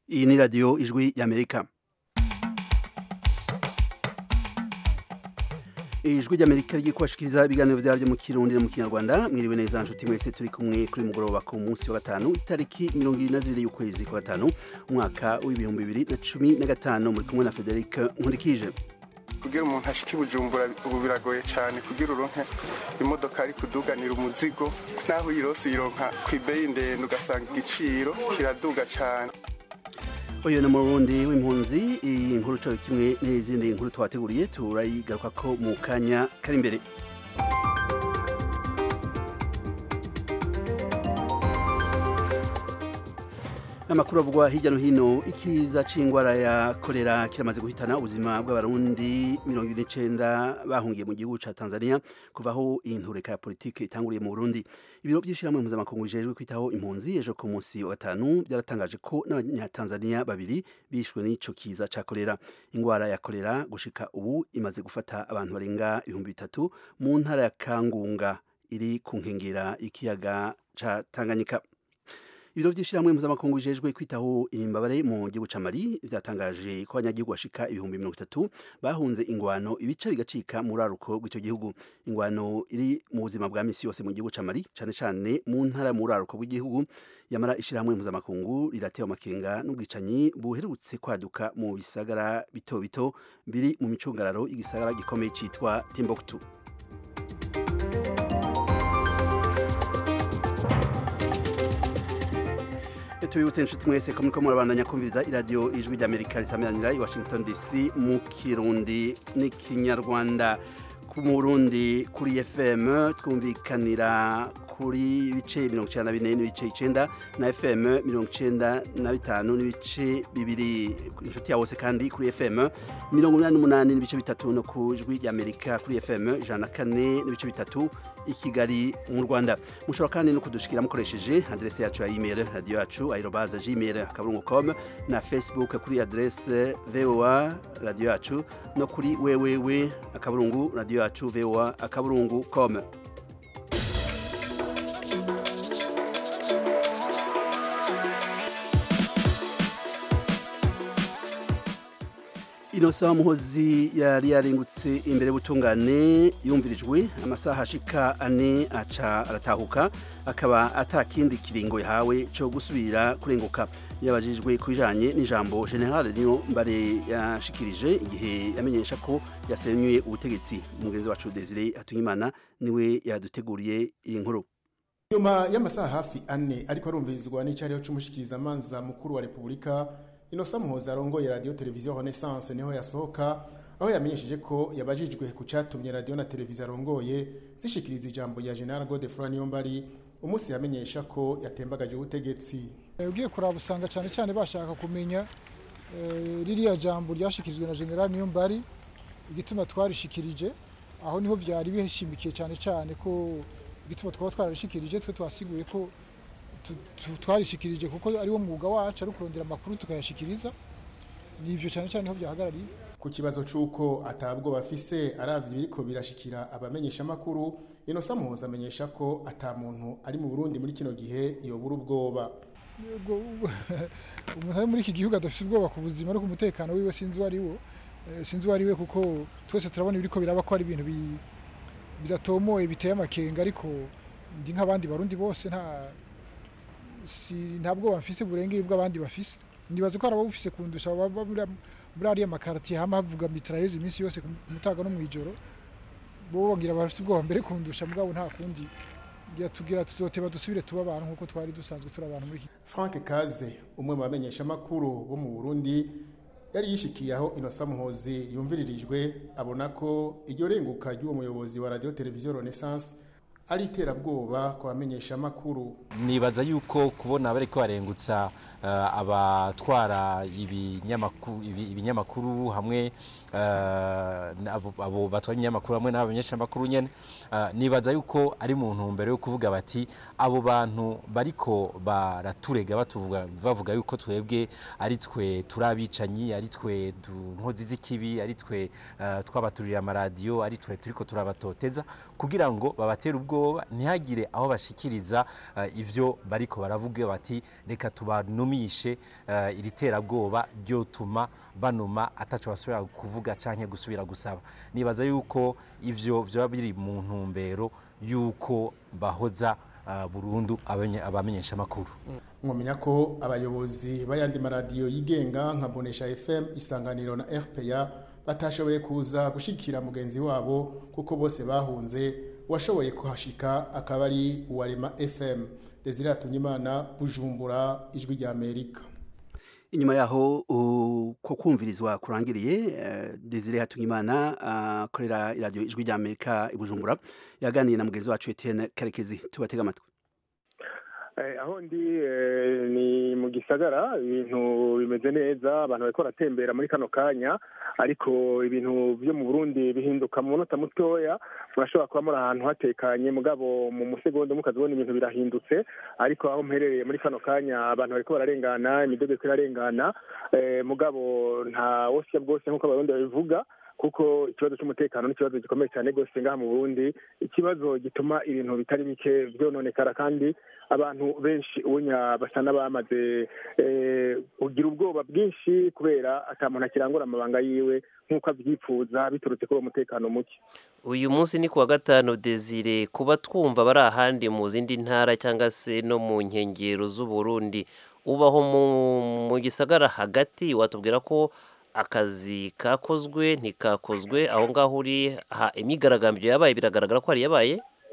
iyi ni radiyo ijwi y'amerika ijwi ry'amerika rigiye kubashikiriza ibiganiro byaryo mu kirundi no mu kinyarwanda mwiriwe neza nshuti mwese turi kumwe kuri mugoroba ku munsi wa gatanu itariki mirongo irindwi na zibiri y'ukwezi kwa gatanu umwaka w'ibihumbi bibiri na cumi na gatanu muri kumwe na frederic nkurikije kugira umuntu ashike bujumbura ubu biragoye cyane kugira uronke imodoka ari kuduganira umuzigo naho uyirose uyironka ku ibeyi ndende ugasanga igiciro kiraduga cyane uyu ni umurundi w'impunzi iyi nkuru cyo kimwe n'izindi nkuru twateguriye turayigaruka ko mu kanya kari imbere amakuru avugwa hirya no hino ikiza c'ingwara ya kolera kiramaze guhitana ubuzima bw'abarundi mirongo ine n'icenda bahungiye mu gihugu ca tanzania kuva aho intureka ya politike itanguriye mu burundi ibiro vy'ishirahamwe mpuzamakungu bijejwe kwitaho impunzi ejo ku munsi wa gatanu byaratangaje ko n'abanyatanzania babiri bishwe n'ico kiza ca kolera ingwara ya kolera gushika ubu imaze gufata abantu barenga ibihumbi bitatu mu ntara ya kangunga iri ku nkengera ikiyaga ca tanganyika ibiro by'ishyirahamwe mpuzamakungu bijejwe kwitaho imbabare mu gihugu ca Mali vyatangaje ko abanyagihugu bashika ibihumbi mirongo itatu bahunze ingwano ibice bigacika mu raruko rw'ico gihugu ingwano iri mu buzima bwa misi yose mu gihugu ca Mali cane cane mu ntara mu raruko rw'igihugu yamara ishyirahamwe mpuzamakungu riratewe amakenga n'ubwicanyi buherutse kwaduka mu bisagara bito bito biri mu micungararo y'igisagara gikomeye citwa Timbuktu tubibutse inshuti mwese ko muriko murabandanya kumviriza iradiyo ijwi ry'amerika risamiranira i washington dc mu kirundi n'ikinyarwanda ku murundi kuri fm twumvikanira kuri bice mirongo icenda na bine n'ibice icenda na fm mirongo icenda na bitanu n'ibice bibiri inshuti ya bose kandi kuri fm mirongo umunani n'umunani n'ibice bitatu no ku ijwi ry'amerika kuri fm ijana na kane n'ibice bitatu i kigali mu rwanda mushobora kandi no kudushikira mukoresheje adrese yacu ya email radio yacu aerobaza gmail akaburungu com na facebook kuri adrese voa radio yacu no kuri wewewe akaburungu radio yacu voa akaburungu com inosa muhozi yari yarengutse imbere butungane yumvirijwe amasaha ashika ane aca aratahuka akaba atakindi kiringo yahawe cyo gusubira kurenguka yabajijwe ku bijanye n'ijambo general niyo mbare yashikirije igihe yamenyesha ko yasenyuye ubutegetsi umugenzi wacu Desire Hatunyimana niwe yaduteguriye iyi nkuru nyuma y'amasaha hafi ane ariko arumvirizwa n'icyariho c'umushikiriza manza mukuru wa Republika Inosa Muhoza arongoye radio televiziyo Renaissance niho yasohoka aho yamenyesheje ko yabajijwe ku catumye radio na televiziyo arongoye zishikiriza ijambo ya General Godefroid Niyombari umunsi yamenyesha ko yatembagaje ubutegetsi ugiye kuraba usanga cyane cyane bashaka kumenya ririya jambo ryashikirijwe na General Niyombari igituma twarishikirije aho niho byari bihishimikiye cyane cyane ko igituma twaba twararishikirije twe twasiguye ko twarishikirije kuko ari wo mwuga wacu ari kurondera amakuru tukayashikiriza ni ivyo cyane cyane niho byahagarariye ku kibazo c'uko atabwo bafise aravye biriko birashikira abamenyesha amakuru inosa muhoza amenyesha ko ata muntu ari mu burundi muri kino gihe yobura ubwoba umuntu ari muri iki gihugu adafise ubwoba ku buzima no ku mutekano wiwe sinzi uwo ari wo sinzi uwo ari we kuko twese turabona ibiriko biraba ko ari ibintu bidatomoye biteye amakenga ariko ndi nk'abandi barundi bose nta si ntabwo bafise burengeye bw'abandi bafise nibaze ko arabo bufise kundusha baba muri ariya makartier hama havuga mitrailleuse iminsi yose ku mutaga no mwijoro bo bongira bafise ubwoba mbere kundusha mugabo nta kundi yatubwira tuzoteba dusubire tuba abantu nkuko twari dusanzwe turi abantu muri Frank Kaze umwe mu bamenyesha makuru bo mu Burundi yari yishikiye aho Inosa Muhozi yumviririjwe abona ko iryo renguka ry'uwo muyobozi wa radio televiziyo Renaissance ari iterabwoba ku bamenyesha amakuru nibaza yuko kubona bariko barengutsa uh, abatwara ibinyamakuru ibinyamakuru hamwe uh, abo, abo batwara ibinyamakuru hamwe n'abamenyesha amakuru nyene uh, nibaza yuko ari mu ntumbero yo kuvuga bati abo bantu bariko baraturega batuvuga bavuga yuko twebwe ari twe turabicanyi ari twe nkozi z'ikibi ari twe twabaturira amaradiyo ari twe turiko turabatoteza kugira ngo babatere ubwo ubwoba ntihagire aho bashikiriza eh, ivyo bariko baravuga bati reka tubanumishe eh, iri terabwoba ryotuma banuma ataco basubira kuvuga canke gusubira gusaba nibaza yuko ivyo vyoba biri mu ntumbero yuko bahoza ah, burundu abanye- abamenyesha amakuru mwamenya ko abayobozi b'ayandi maradiyo yigenga nka bonesha fm isanganiro na rpa batashoboye kuza gushikira mugenzi wabo kuko bose bahunze uwashoboye kuhashika akaba ari uwarema fm desire atunyimana bujumbura ijwi rya amerika inyuma yaho uh, ko kumvirizwa kurangiriye uh, Desire Hatungimana akorera iradiyo ijwi rya Amerika i Bujumbura yaganiye na mugenzi wacu Etienne Karekezi tubatega amatwi Eh, aho ndi eh, ni mu gisagara ibintu bimeze neza abantu bariko baratembera muri kano kanya ariko ibintu vyo mu Burundi bihinduka mu munota mutoya murashobora kuba muri ahantu hatekanye mugabo mu musegonda mukazibona ibintu birahindutse ariko aho mperereye muri kano kanya abantu bariko bararengana imidogo iriko irarengana eh, mugabo nta wosya bwose nk'uko abarundi babivuga kuko ikibazo cy'umutekano ni ikibazo gikomeye cyane rwose ngaha mu burundi ikibazo gituma ibintu bitari bike byononekara kandi abantu benshi ubunya basa n'abamaze eh, kugira ubwoba bwinshi kubera ata muntu akirangura amabanga yiwe nk'uko abyipfuza biturutse kuri uwo mutekano muke uyu munsi ni kuwa gatanu desire kuba twumva bari ahandi mu zindi ntara cyangwa se no mu nkengero z'uburundi ubaho mu, mu gisagara hagati watubwira ko akazi kakozwe ntikakozwe aho ngaho uri ha, imyigaragambyo yabaye biragaragara ko hari yabaye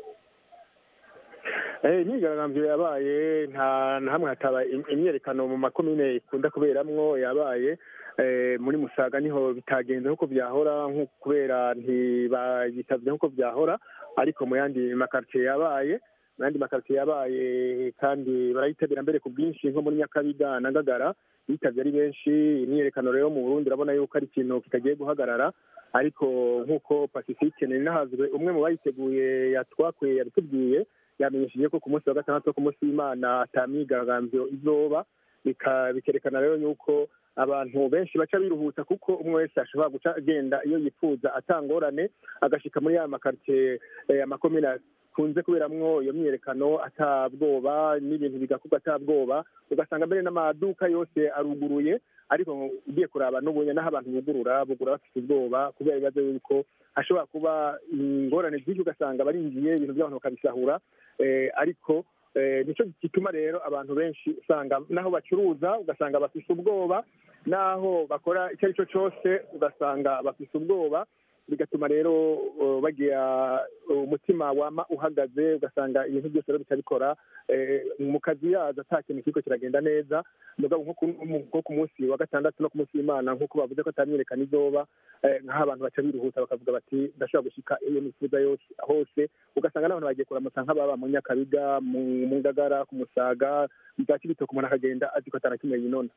Eh, imyigaragambyo yabaye nta na hamwe hataba im- imyerekano mu makomine ikunda kuberamwo yabaye eh, muri musaga niho bitagenze nk'uko byahora nko kubera ntibayitabye nk'uko byahora ariko mu yandi makaritiye yabaye mu yandi makaritiye yabaye kandi barayitabira mbere ku bwinshi nko muri nyakabiga na ngagara bitabye ari benshi imyiyerekano rero mu burundi urabona yuko ari ikintu kitagiye guhagarara ariko nk'uko pacifique ninahazwe umwe mu bayiteguye yatwakwe yabitubwiye yamenyesheje ko ku munsi wa gatandatu wo ku munsi w'imana ata myigaragambyo izoba bika- bikerekana rero yuko abantu benshi baca biruhutsa kuko umwe wese ashobora guca agenda iyo yifuza atangorane agashika muri ya makaritiye eh, amakomine akunze kuberamwo iyo myiyerekano atabwoba n'ibintu bigakorwa atabwoba ugasanga mbere n'amaduka yose aruguruye ariko ugiye kuraba n'ubunya n'aho abantu bugurura bugura bafite ubwoba kubera ibibazo yuko hashobora kuba ingorane byinshi ugasanga barinjiye ibintu by'abantu bakabisahura eh, ariko eh, nico gituma rero abantu benshi usanga n'aho bacuruza ugasanga bafise ubwoba n'aho bakora icyo ari cyo cyose ugasanga bafise ubwoba bigatuma rero uh, bagira umutima wama uhagaze ugasanga ibintu byose rero bitabikora eh, mu kazi yazo ata kintu kiriko kiragenda neza mugabo nko ku- nko ku munsi wa gatandatu no ku munsi w'imana nk'uko bavuze ko atamyerekana izoba eh, nk'aho abantu baca biruhuta bakavuga bati ndashobora gushika iyo nifuza yose hose ugasanga n'abantu bagiye kuramutsa nk'ababa mu nyakabiga mu mu ngagara ku musaga bwa kibitoke umuntu akagenda azi ko atarakimwe yinona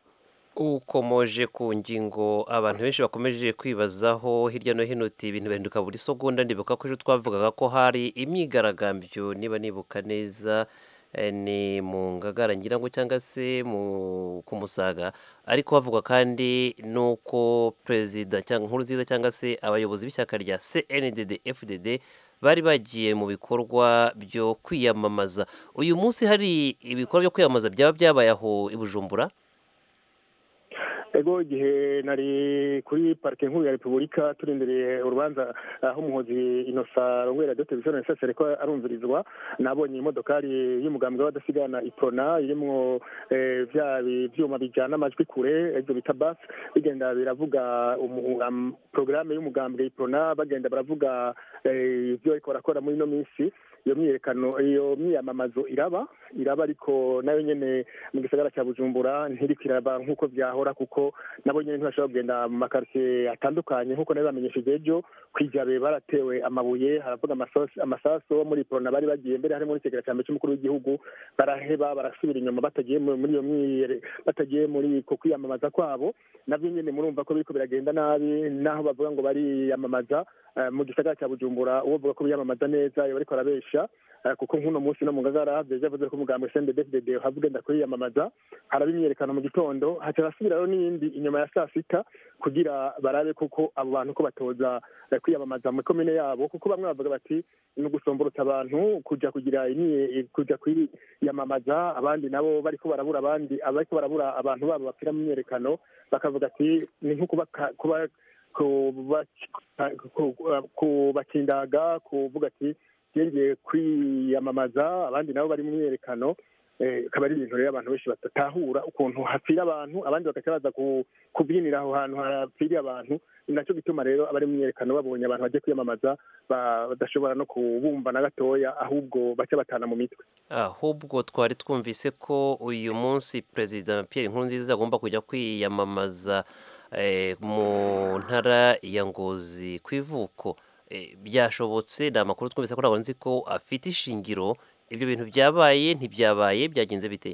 ukomoje ku ngingo abantu benshi bakomeje kwibazaho hirya no hino uti ibintu bihinduka buri segonda ndibuka ko ejo twavugaga ko hari imyigaragambyo niba nibuka neza eh, ni mu ngagara ngira ngo cyangwa se mu ku musaga ariko havuga kandi nuko perezida cyangwa nkuru nziza cyangwa se abayobozi b'ishyaka rya CNDD FDD bari bagiye mu bikorwa byo kwiyamamaza uyu munsi hari ibikorwa byo kwiyamamaza byaba byabaye aho i Bujumbura ego igihe nari kuri parike nkuru ya repubulika turindiriye urubanza aho umuhozi inosa rongwera de televiziyo nesase ariko arumvirizwa nabonye imodokari y'umugambwe w'abadasigana iprona irimwo eh, vya bi- vyuma bijana amajwi kure ivyo bita bas bigenda biravuga umu- am- porogaramu y'umugambwe iprona bagenda baravuga eh, ivyo ariko barakora muri ino minsi iyo myiyerekano iyo myiyamamazo iraba iraba ariko nayo nyene mu gisagara cya bujumbura ntiriko iraba nk'uko byahora kuko nabo nyene ntibashobora kugenda mu makaritiye atandukanye nk'uko nari bamenyesheje ejo kwijabe baratewe amabuye haravuga amasasu amasasu muri prona bari bagiye mbere harimo n'ikigira cya mbere cy'umukuru w'igihugu baraheba barasubira inyuma batagiye mu- muri iyo myiyere batagiye muri ko kwiyamamaza kwabo navyo nyene murumva ko biriko biragenda nabi naho bavuga ngo bariyamamaza eh, mu gisagara cya bujumbura uwo bavuga ko biyamamaza neza iyo bariko barabesha birorosha eh, kuko nk'uno munsi no mu ngagara vyaje yavuze ko umugambi CNDD-FDD uhava ugenda kwiyamamaza haraba imyiyerekano mu gitondo haca hasubirayo n'iyindi inyuma ya saa sita kugira barabe koko abo bantu ko batoza eh, kwiyamamaza mu komine yabo kuko bamwe bavuga bati ni ugusomborotsa abantu kuja kugira imyiye kuja kwiyamamaza abandi nabo bariko barabura abandi bariko barabura abantu babo bapfira mu myiyerekano bakavuga ati ni nko kubaka- kuba kuba- ku- kubakindaga kuvuga ati yengeye kwiyamamaza abandi nabo bari mu myiyerekano eh, akaba ari ibintu rero abantu benshi batatahura ukuntu hapfira abantu abandi bagaca baza ku- kubyinira aho hantu hapfiriye abantu ni nacyo gituma rero abari mu myiyerekano babonye abantu bagiye kwiyamamaza ba- badashobora no kubumva na gatoya ahubwo baca batana mu mitwe ahubwo twari twumvise ko uyu munsi perezida Pierre Nkurunziza agomba kujya kwiyamamaza eh, mu ntara ya Ngozi ku ivuko Eh, byashobotse ni amakuru twumvise ko ntabwo nzi ko afite ishingiro ibyo bintu byabaye ntibyabaye byagenze bite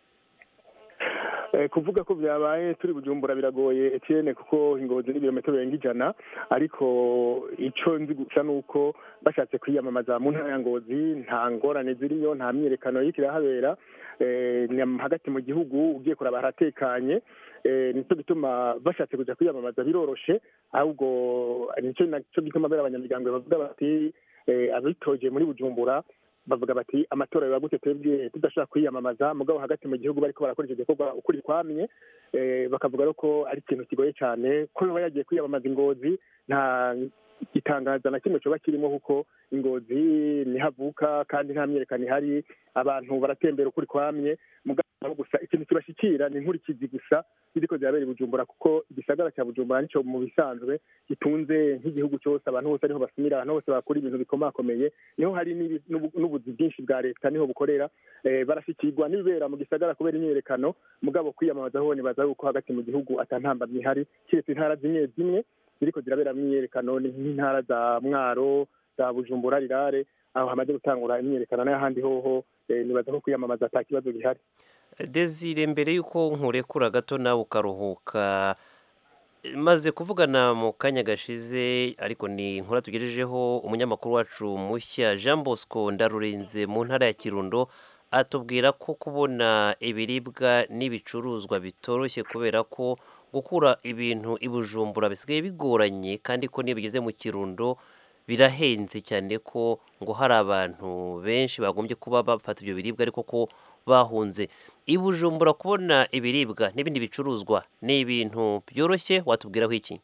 Eh, kuvuga ko byabaye turi bujumbura biragoye Etienne kuko ingozi ni ibirometero birenga ijana ariko ico nzi gusa nuko bashatse kwiyamamaza mu ntara ya ngozi nta ngorane ziriyo nta myiyerekano y'iko irahabera eh, ni hagati mu gihugu ugiye kuraba haratekanye eh, nico gituma bashatse kuja kwiyamamaza biroroshe ahubwo nico naco gituma bera abanyamuryango bavuga bati eh, abitoje muri bujumbura bavuga bati amatora biba gute twebwe tudashobora kwiyamamaza mugabo hagati mu gihugu bariko barakora icyo gikorwa ukuri kwamye eh, bakavuga rero ko ari ikintu kigoye cyane ko yoba yagiye kwiyamamaza ingozi nta gitangaza na kimwe coba kirimo kuko ingozi niho avuka kandi nta myerekano ihari abantu baratembera ukuri kwamye mugabo gusa ikintu kibashikira ni inkurikizi gusa ziriko zirabera i bujumbura kuko igisagara cya bujumbura nico mu bisanzwe gitunze nk'igihugu cyose abantu bose ariho basumira abantu bose bakora ibintu bikomakomeye niho hari n'ibi- n'ubu- n'ubuzi bwinshi bwa leta niho bukorera eh, barashikirwa n'ibibera mu gisagara kubera imyiyerekano mugabo kwiyamamaza ho nibaza yuko hagati mu gihugu ata ntambamyi ihari kiretse intara zimwe zimwe ziriko zirabera imyiyerekano ni nk'intara za mwaro za bujumbura rirare aho hamaze gutangura imyiyerekano n'ahandi hoho eh, nibaza ko kwiyamamaza ata kibazo gihari Desire mbere y'uko nkurekura gato nawe ukaruhuka maze kuvugana mu kanya gashize ariko ni inkuru tugejejeho umunyamakuru wacu mushya Jean Bosco Ndarurinze mu ntara ya Kirundo atubwira ko kubona ibiribwa n'ibicuruzwa bitoroshye kubera ko gukura ibintu i Bujumbura bisigaye bigoranye kandi ko niyo bigeze mu Kirundo birahenze cyane ko ngo hari abantu benshi bagombye kuba bafata ibyo biribwa ariko ko bahunze i Bujumbura kubona ibiribwa n'ibindi bicuruzwa ni ibintu byoroshye watubwiraho iki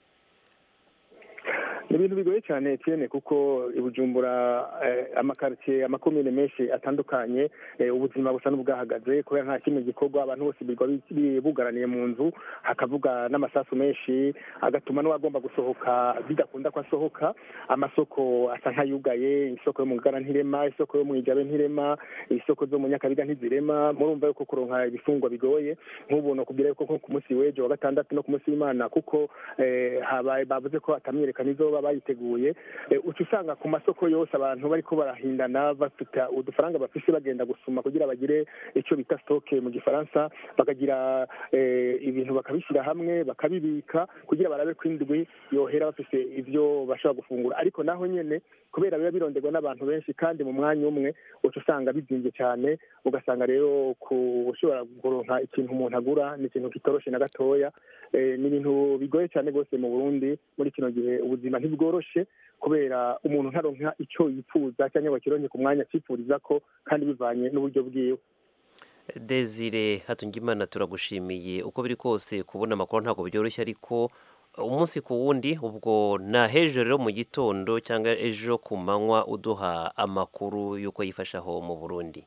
ni ibintu bigoye cyane Etienne kuko i Bujumbura eh, amakaritsiye amakomine menshi atandukanye eh, ubuzima busa n'ubwahagaze kubera nta kimwe gikorwa abantu bose birirwa bi- bi- bugaraniye mu nzu hakavuga n'amasasu menshi agatuma n'uwagomba gusohoka bidakunda ko asohoka amasoko asa nk'ayugaye isoko yo mu ngara ntirema isoko yo mu ijabe ntirema isoko zo mu nyakabiga ntizirema murumva yuko kuronka ibifungwa bigoye nk'ubu nokubwira yuko nko ku munsi w'ejo wa gatandatu no ku munsi w'imana kuko eh, habaye bavuze ko atamyiyerekano izoba bayiteguye eh, uca usanga ku masoko yose abantu bariko barahindana bafite udufaranga bafise bagenda gusuma kugira bagire icyo bita stoke mu gifaransa bakagira eh, ibintu bakabishyira hamwe bakabibika kugira barabe ko indwi yohera bafise ivyo bashobora gufungura ariko naho nyene kubera biba bironderwa n'abantu benshi kandi mu mwanya umwe uca usanga bizimvye cyane ugasanga rero kushobora kuronka ikintu umuntu agura ni ikintu kitoroshe na gatoya eh, ni ibintu bigoye cyane rwose mu burundi muri kino gihe ubuzima ntibworoshe kubera umuntu ntaronka icyo yifuza cyangwa ngo akironke ku mwanya acipfuriza ko kandi bivanye n'uburyo bwiwe Desire Hatungimana turagushimiye uko biri kose kubona amakuru ntabwo byoroshye ariko umunsi ku wundi ubwo na hejuru rero mu gitondo cyangwa ejo ku manywa uduha amakuru y'uko yifashe aho mu Burundi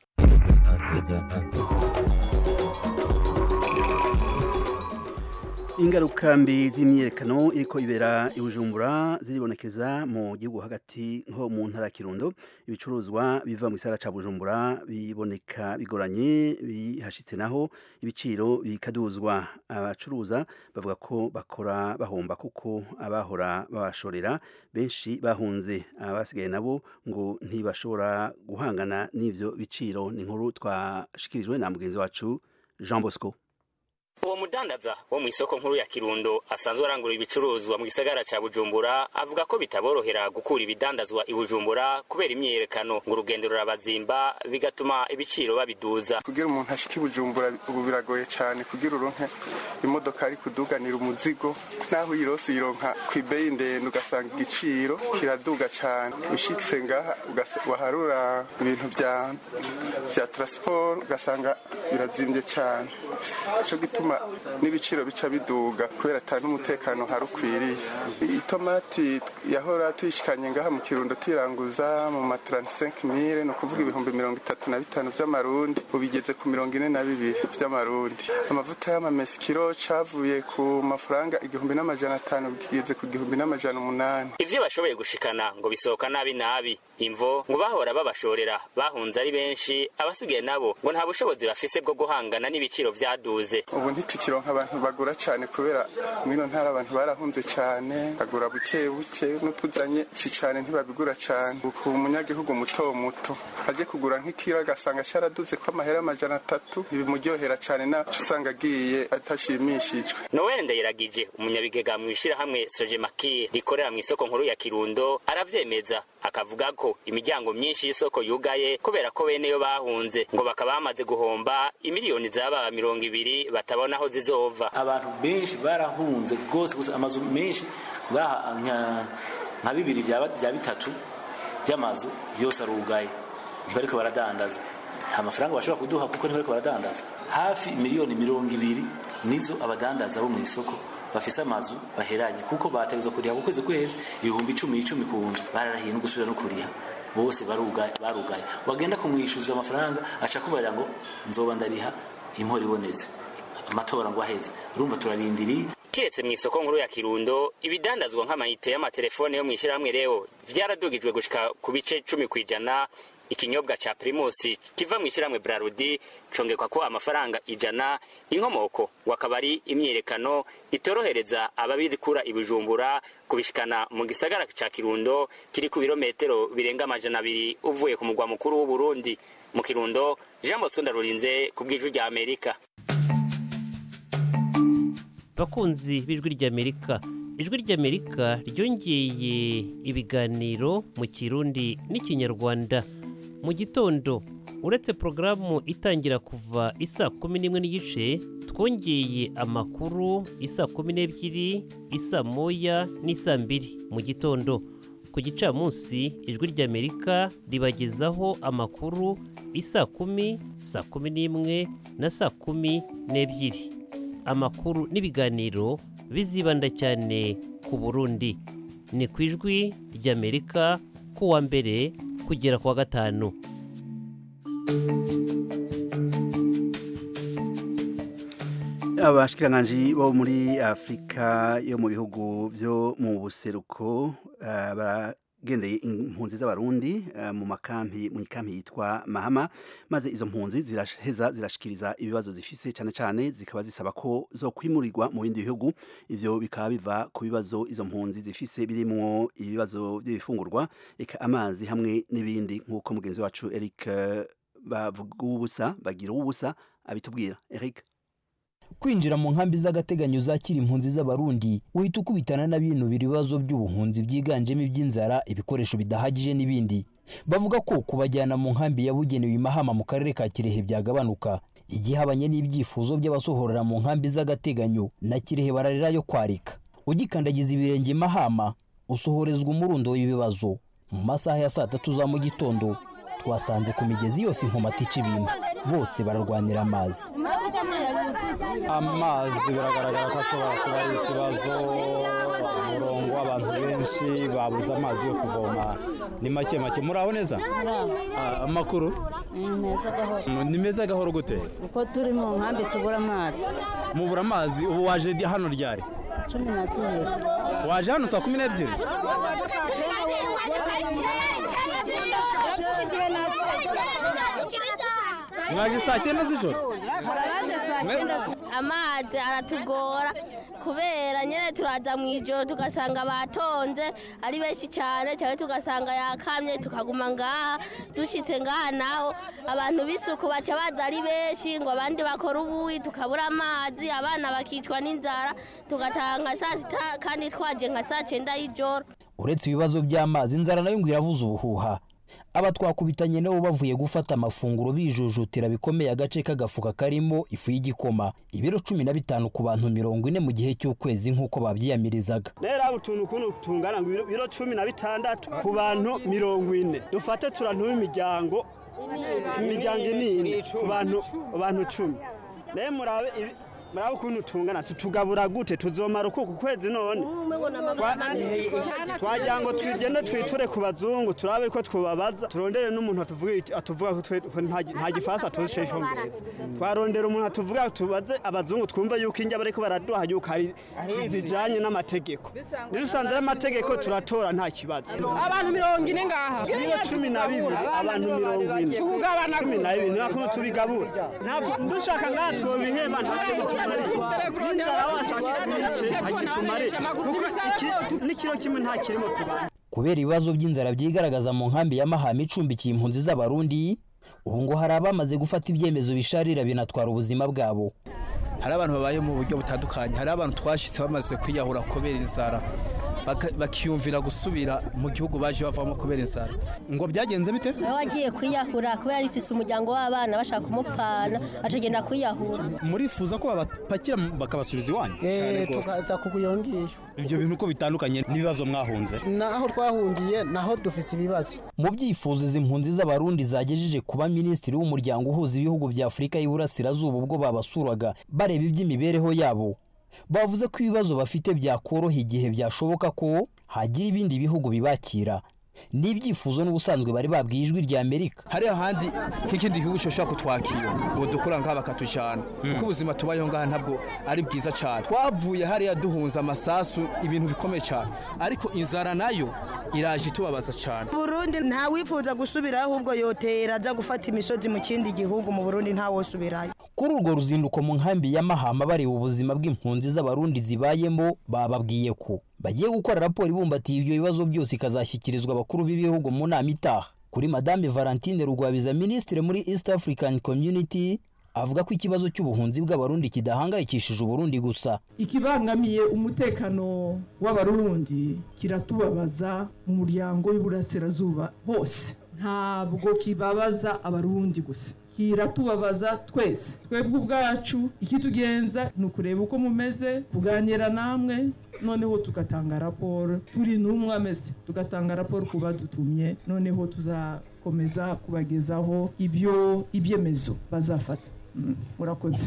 ingaruka mbi z'imyiyerekano iriko ibera i Bujumbura ziribonekeza mu gihugu hagati nko mu ntara ya Kirundo ibicuruzwa biva mu gisagara ca Bujumbura biboneka bigoranye bihashitse naho ibiciro bikaduzwa abacuruza bavuga ko bakora bahomba kuko abahora babashorera benshi bahunze abasigaye nabo ngo ntibashobora guhangana n'ivyo biciro ni inkuru twashikirijwe na mugenzi wacu Jean Bosco uwo mudandaza wo mu isoko nkuru ya kirundo asanzwe arangura ibicuruzwa mu gisagara ca bujumbura avuga ko bitaborohera gukura ibidandazwa i bujumbura kubera imyiyerekano ngo urugendo rurabazimba bigatuma ibiciro babiduza kugira umuntu ashike i bujumbura ubu biragoye cyane kugira uronke imodoka ari kuduganira umuzigo naho uyirose uyironka ku ibeyi ndende ugasanga igiciro kiraduga cyane ushitse ngaha ugasa- waharura ibintu bya bya transport ugasanga birazimbye cyane ico gituma n'ibiciro bica biduga kubera ata n'umutekano hari ukwiriye itomati yahora tuyishikanye ngaha mu kirundo tuyiranguza mu ma 35 mille ni ukuvuga ibihumbi mirongo itatu na bitanu vy'amarundi ubu igeze ku mirongo ine na bibiri vy'amarundi amavuta y'amamesi kiro cavuye ku mafaranga igihumbi n'amajana atanu kigeze ku gihumbi n'amajana umunani ivyo bashoboye gushikana ngo bisohoka nabi nabi imvo ngo bahora babashorera bahunze ari benshi abasigaye nabo ngo nta bushobozi bafise bwo guhangana n'ibiciro vyaduze ubu ntitukironka abantu bagura cyane kubera mwino ntara abantu barahunze cyane bagura buke buke n'utuzanye si cyane ntibabigura cyane uku umunyagihugu muto muto aje kugura nk'ikiro agasanga cyaraduze ko amahera amajana atatu ntibimuryohera cyane naco usanga agiye atashimishijwe noel ndayiragije umunyabigega mu ishirahamwe sojemakir rikorera mu isoko nkuru ya kirundo aravyemeza akavuga ko imiryango myinshi y'isoko yugaye kubera ko bene yo bahunze ngo bakaba bamaze guhomba imiliyoni zaba mirongo ibiri batabona aho zizova abantu benshi barahunze rwose gusa amazu menshi ngaha nka- nka bibiri bya bya bitatu by'amazu yose arugaye ntibariko baradandaza nta mafaranga bashobora kuduha kuko ntibariko baradandaza hafi miliyoni mirongo ibiri nizo abadandaza bo mu isoko bafise amazu baheranye kuko bategezwa kuriha ku kwezi kwezi ibihumbi icumi icumi ku nzu bararahiye no gusubira no kuriha bose barugaye barugaye wagenda kumwishyuza amafaranga aca kubarira ngo nzoba ndariha impora ibonetse amatora ngo aheze urumva turarindiriye kiretse mu isoko nkuru ya kirundo ibidandazwa nk'amayite y'amatelefone yo mu ishyirahamwe reo vyaradugijwe gushika ku bice cumi ku ijana ikinyobwa ca primusi kiva mu ishyirahamwe brarudi congekwa ko amafaranga ijana inkomoko ngo akaba ari imyiyerekano itorohereza ababikura ibijumbura kubishikana mu gisagara ca kirundo kiri ku birometero birenga amajana abiri uvuye ku mugwa mukuru w'uburundi mu kirundo jean bosco ndarurinze ku bw'ijwi rya amerika bakunzi b'ijwi ry'amerika ijwi ry'amerika ryongeye ibiganiro mu kirundi n'ikinyarwanda mu gitondo uretse porogaramu itangira kuva isa kumi n'imwe n'igice twongeye amakuru isa kumi n'ebyiri isa moya n'isa mbiri mu gitondo ku gicamunsi ijwi ry'amerika ribagezaho amakuru isa kumi saa kumi n'imwe na saa kumi n'ebyiri amakuru n'ibiganiro bizibanda cyane ku burundi ni ku ijwi ry'amerika ku wa mbere kugera ku wa gatanu abashikiranganji bo muri afurika yo mu bihugu byo mu buseruko eh, baragendeye impunzi z'abarundi eh, mu makampi mu ikampi yitwa mahama maze izo mpunzi ziraheza zirashikiriza ibibazo zifise cyane cyane zikaba zisaba ko zo kwimurirwa mu bindi bihugu ivyo bikaba biva ku bibazo izo mpunzi zifise birimwo ibibazo by'ibifungurwa eka amazi hamwe n'ibindi nk'uko mugenzi wacu Eric eh, bavuga ubusa bagira ubusa abitubwira Eric kwinjira mu nkambi z'agateganyo zakira impunzi z'abarundi uhita ukubitana na bino ibibazo by'ubuhunzi byiganjemo iby'inzara ibikoresho bidahagije n'ibindi bavuga ko kubajyana mu nkambi yabugenewe imahama mu karere ka kirehe byagabanuka igihabanye n'ibyifuzo by'abasohorera mu nkambi z'agateganyo na kirehe bararira yo kwarika ugikandagiza ibirenge i mahama usohorezwa umurundo w'ibibazo mu masaha ya saa tatu za mu gitondo twasanze ku migezi yose inkomati ica ibintu bose bararwanira amazi amazi biragaragara ko ashobora kuba ari ikibazo umurongo w'abantu benshi babuze amazi yo kuvoma ni make make muraho neza Ah, amakuru meza gahoro Mm, ni meza gahoro gute uko turi mu nkambi tubura amazi mubura amazi ubu waje hano ryari cumi na zibiri waje hano saa kumi n'ebyiri mwaje saa cyenda z'ijoro muraje saa amazi aratugora kubera nyine turaza mu ijoro tugasanga batonze ari benshi cyane cyane tugasanga yakamye tukaguma ngaha dushyitse ngaha naho abantu b'isuku baca baza ari benshi ngo abandi bakora ubuyi tukabura amazi abana bakicwa n'inzara tugataha nka saa sita kandi twaje nka saa cyenda y'ijoro uretse ibibazo by'amazi inzara nayo ngo iravuza ubuhuha aba twakubitanye nabo bavuye gufata amafunguro bijujutira bikomeye agace k'agafuka karimo ifu y'igikoma ibiro cumi na bitanu ku bantu mirongo ine mu gihe cy'ukwezi nk'uko babyiyamirizaga rero utuntu ukuntu tungana ngo ibiro- ibiro cumi na bitandatu ku bantu mirongo ine dufate turantuba imiryango imiryango inini ku bantu abantu cumi rero murabe ibi- murabe ukuntu tungana tutugabura gute tuzomara uku ku kwezi none Twa- twagira ngo tugende twiture ku bazungu turabe ko twobabaza turondere n'umuntu atuvuga iki- atuvuga ko twe- ko nta gi- nta gifaransa tuzi cyo icyongereza twarondera umuntu atuvuga tubaze abazungu twumve yuko injya bariko baraduha yuko hari zijanye n'amategeko rero usanze ari amategeko turatora nta kibazo abantu mirongo ine ngaha ibiro cumi na bibiri abantu mirongo ine Tugabana cumi na gute? bibiri nakuntu tubigabura ntabwo dushaka ngaha twobiheba ntacyo tutumarira n'inzara washaka itwice ntakitumare kuko iki- n'ikiro kimwe nta kirimo ku bantu kubera ibibazo by'inzara byigaragaza mu nkambi ya mahama icumbikiye impunzi z'abarundi ubu ngo hari abamaze gufata ibyemezo bisharira binatwara ubuzima bwabo hari abantu babaye mu buryo butandukanye hari abantu twashyitse bamaze kwiyahura kubera inzara baka- bakiyumvira gusubira mu gihugu baje bavamo kubera inzara ngo byagenze bite nawe wagiye kwiyahura kubera rifise umuryango w'abana bashaka kumupfana acagenda kwiyahura murifuza ko babapakira bakabasubiza iwanyu Eh, tukaza kukuyongisha ibyo bintu uko bitandukanye n'ibibazo mwahunze naho twahungiye naho dufite ibibazo mu byifuzo izi mpunzi z'abarundi zagejeje kuba minisitiri w'umuryango uhuza ibihugu bya afurika y'iburasirazuba ubwo babasuraga bareba iby'imibereho yabo bavuze ko ibibazo bafite byakoroha igihe byashoboka ko hagira ibindi bihugu bibakira ni ibyifuzo n'ubusanzwe bari babwiye ijwi rya amerika hari ahandi nk'ikindi gihugu cyoshobora kutwakira ngo dukura ngaha bakatujyana kuko ubuzima tubayeho ngaha ntabwo ari bwiza cyane twavuye hariya duhunze amasasu ibintu bikomeye cyane ariko inzara nayo iraje itubabaza cyane burundi nta wifuza gusubirayo ahubwo yotera ajya gufata imisozi mu kindi gihugu mu burundi ntawosubirayo kuri urwo ruzinduko mu nkambi ya mahama bareba ubuzima bw'impunzi z'abarundi zibayemo bababwiye ko bagiye gukora raporo ibumbatiye ibyo bibazo byose ikazashyikirizwa abakuru b'ibihugu mu nama itaha kuri madame valentine rugwabiza minisitiri muri east african community avuga ko ikibazo cy'ubuhunzi bw'abarundi kidahangayikishije uburundi gusa ikibangamiye umutekano w'abarundi kiratubabaza mu muryango w'iburasirazuba hose ntabwo kibabaza abarundi gusa kiratubabaza twese twebwe ubwacu ikitugenza ni ukureba uko mumeze kuganira namwe noneho tugatanga raporo turi n'umwe ameze tugatanga raporo ku badutumye noneho tuzakomeza kubagezaho ibyo ibyemezo bazafata Mm, murakoze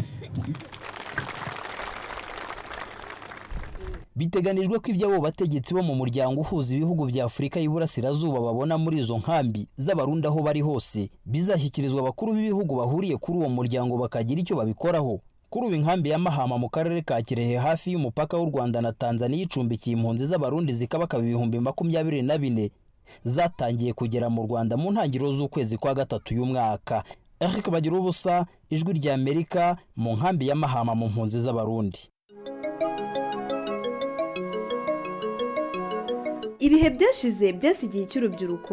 biteganijwe ko ibyo abo bategetsi bo mu muryango uhuza ibihugu bya afurika y'iburasirazuba babona muri izo nkambi z'abarundi aho bari hose bizashyikirizwa abakuru b'ibihugu bahuriye kuri uwo muryango bakagira icyo babikoraho kuri ubu inkambi ya mahama mu karere ka kirehe hafi y'umupaka w'u rwanda na tanzaniya icumbikiye impunzi z'abarundi zikabakaba ibihumbi makumyabiri na bine zatangiye kugera mu rwanda mu ntangiriro z'ukwezi kwa gatatu y'umwaka eric bagira ubusa ijwi rya amerika mu nkambi ya mahama mu mpunzi z'abarundi ibihe byashize byasigiye icy'urubyiruko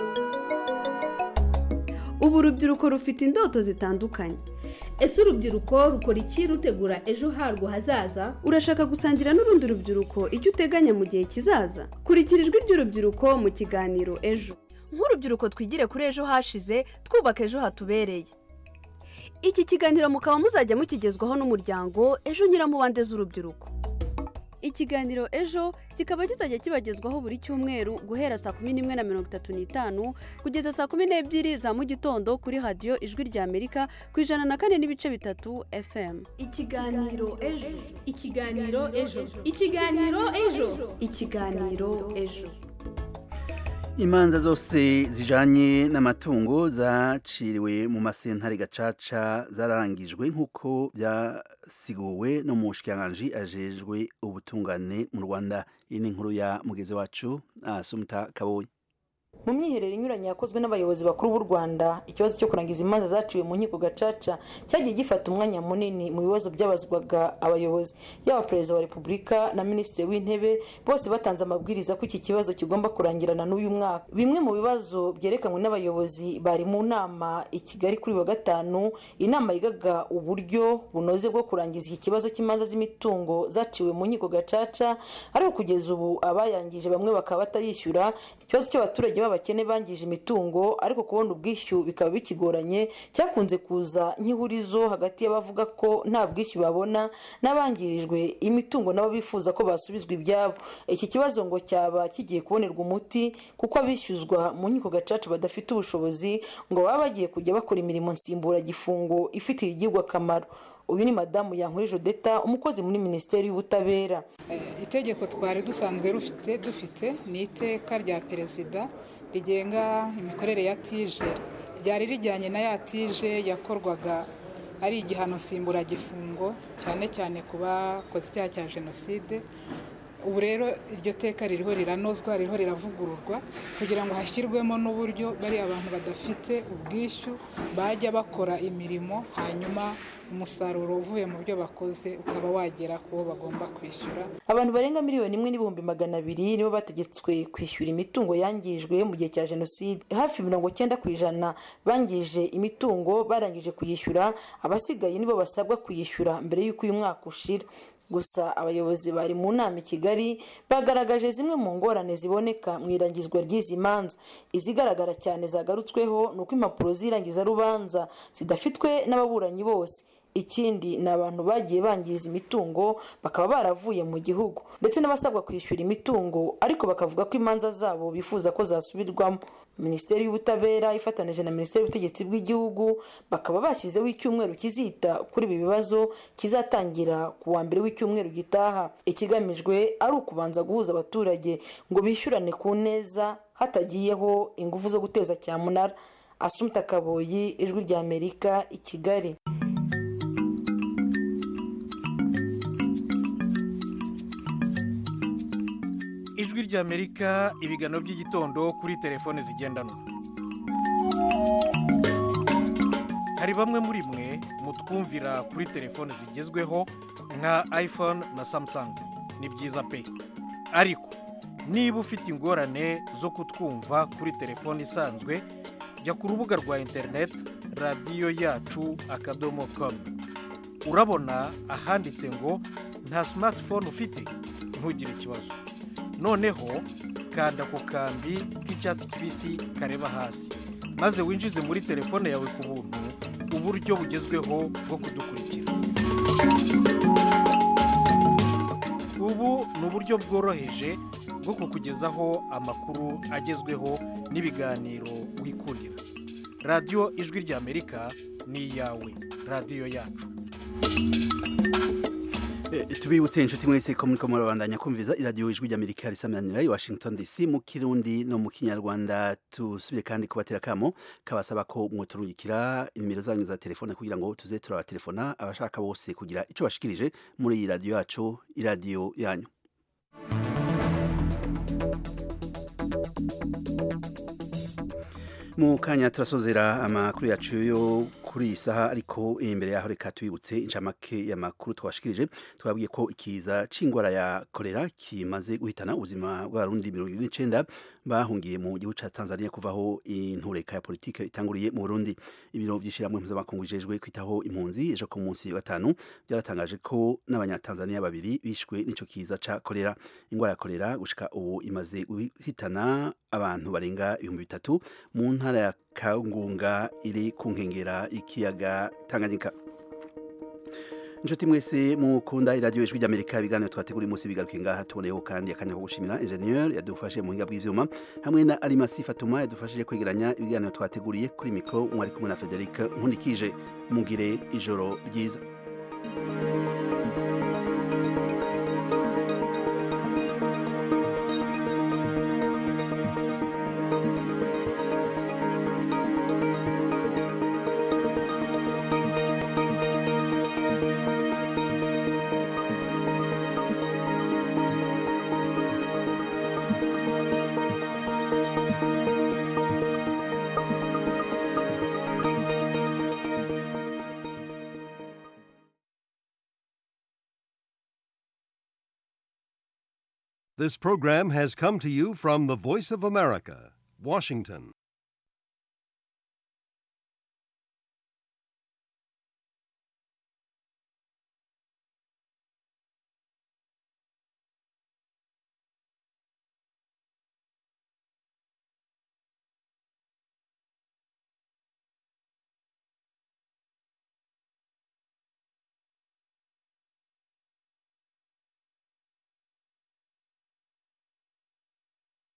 ubu urubyiruko rufite indoto zitandukanye ese urubyiruko rukora iki rutegura ejo harwo hazaza urashaka gusangira n'urundi rubyiruko icyo uteganya mu gihe kizaza kurikira ijwi ry'urubyiruko mu kiganiro ejo nk'urubyiruko twigire kuri ejo hashize twubaka ejo hatubereye iki kiganiro mukaba muzajya mukigezwaho n'umuryango ejo nyiramubande z'urubyiruko ikiganiro ejo kikaba kizajya kibagezwaho buri cyumweru guhera saa kumi n'imwe na mirongo itatu n'itanu kugeza saa kumi n'ebyiri za mu gitondo kuri radiyo ijwi rya amerika ku ijana na kane n'ibice bitatu fm ikiganiro ejo ikiganiro ejo ikiganiro ejo ikiganiro ejo imanza zose zijanye n'amatungo zaciriwe mu masentare gacaca zararangijwe nk'uko byasiguwe no mu bushikiranganji ajejwe ubutungane mu rwanda iyi ni inkuru ya mugezi wacu asumta kaboyi mu myiherero inyuranye yakozwe n'abayobozi bakuru b'u rwanda ikibazo cyo kurangiza imanza zaciwe mu nkiko gacaca cyagiye gifata umwanya munini mu bibazo byabazwaga abayobozi yaba perezida wa repubulika na minisitiri w'intebe bose batanze amabwiriza ko iki kibazo kigomba kurangirana n'uyu mwaka bimwe mu bibazo byerekanwe n'abayobozi bari mu nama i kigali kuri wa gatanu inama yigaga uburyo bunoze bwo kurangiza iki kibazo cy'imanza z'imitungo zaciwe mu nkiko gacaca ariko kugeza ubu abayangije bamwe bakaba batayishyura ikibazo cy'abaturage b'abakene bangije imitungo ariko kubona ubwishyu bikaba bikigoranye cyakunze kuza nk'ihurizo hagati y'abavuga ko nta bwishyu babona n'abangirijwe imitungo nabo bifuza ko basubizwa ibyabo iki kibazo ngo cyaba kigiye kubonerwa umuti kuko abishyuzwa mu nkiko gacaca badafite ubushobozi ngo baba bagiye kujya bakora imirimo nsimburagifungo ifitiye igihugu akamaro uyu ni madamu yankuri jodeta umukozi muri minisiteri y'ubutabera itegeko twari dusanzwe rufite dufite ni iteka rya perezida rigenga imikorere ya tije ryari rijyanye na ya tije yakorwaga ari igihano nsimburagifungo cyane cyane ku bakoze icyaha cya jenoside ubu rero iryo teka ririho riranozwa ririho riravugururwa kugira ngo hashyirwemo n'uburyo bari abantu badafite ubwishyu bajya bakora imirimo hanyuma umusaruro uvuye mu byo bakoze ukaba wagera ku bo bagomba kwishyura abantu barenga miliyoni imwe n'ibihumbi magana abiri nibo bategetswe kwishyura imitungo yangijwe mu gihe cya jenoside hafi mirongo cyenda ku ijana bangije imitungo barangije kuyishyura abasigaye nibo basabwa kuyishyura mbere y'uko uyu mwaka ushira gusa abayobozi bari mu nama i kigali bagaragaje zimwe mu ngorane ziboneka mu irangizwa ry'izi manza izigaragara cyane zagarutsweho ni uko impapuro z'irangizarubanza zidafitwe n'ababuranyi bose ikindi ni abantu bagiye bangiza imitungo bakaba baravuye mu gihugu ndetse n'abasabwa kwishyura imitungo ariko bakavuga ko imanza zabo bifuza ko zasubirwamo minisiteri y'ubutabera ifatanije na minisiteri y'ubutegetsi bw'igihugu bakaba bashyizeho icyumweru kizita kuri ibi bibazo kizatangira ku wa mbere w'icyumweru gitaha ikigamijwe ari ukubanza guhuza abaturage ngo bishyurane ku neza hatagiyeho ingufu zo guteza cyamunara asumta kaboyi ijwi ry'amerika i kigali ijwi ry'amerika ibiganiro by'igitondo kuri telefone zigendanwa hari bamwe muri mwe mutwumvira kuri telefone zigezweho nka iphone na samsung ni byiza pe ariko niba ufite ingorane zo kutwumva kuri telefone isanzwe jya ku rubuga rwa interineti radiyo yacu akadomo komu urabona ahanditse ngo nta simatifone ufite ntugire ikibazo noneho kanda ku kambi k'icyatsi kibisi kareba hasi maze winjize muri telefone yawe ku buntu uburyo bugezweho bwo kudukurikira ubu ni uburyo bworoheje bwo kukugezaho amakuru agezweho n'ibiganiro wikurira radiyo ijwi ry'amerika ni iyawe radiyo yacu tubibutse inshuti mwese ko muri ko murabandanya kumviza iradiyo ijwi ry'amerika risamanira i washington dc mu kirundi no mu kinyarwanda tusubire kandi kubatera kamo kabasaba ko mwoturungikira inimero zanyu za telefone kugira ngo tuze turabatelefona abashaka bose kugira icyo bashikirije muri iyi radiyo yacu iradiyo yanyu mu kanya turasozera amakuru yacu yo kuri iyi saha ariko imbere yaho reka tubibutse inshamake y'amakuru twashikirije twabwiye ko ikiza c'ingwara ya kolera kimaze guhitana ubuzima bw'abarundi mirongo ibiri n'icenda bahungiye mu gihugu ca Tanzania kuvaho intureka ya politike itanguriye mu Burundi ibiro by'ishiramwe mpuzamakungu bijejwe kwitaho impunzi ejo ku munsi wa gatanu byaratangaje ko n'abanyatanzania babiri bishwe n'ico kiza ca kolera ingwara ya kolera gushika ubu imaze guhitana abantu barenga ibihumbi bitatu mu ntara ya Kangunga iri ku nkengera ikiyaga Tanganyika inshuti mwese mukunda iradiyo ijwi ry'amerika ibiganiro twateguriye umunsi bigaruke ngaha tuboneyeho kandi akanya ko gushimira enjeniyeri yadufashe mu buhinga bw'ivyuma hamwe na arimasi fatuma yadufashije kwegeranya ibiganiro twateguriye kuri mikoro mwari kumwe na federic nkundikije mugire ijoro ryiza This program has come to you from the Voice of America, Washington.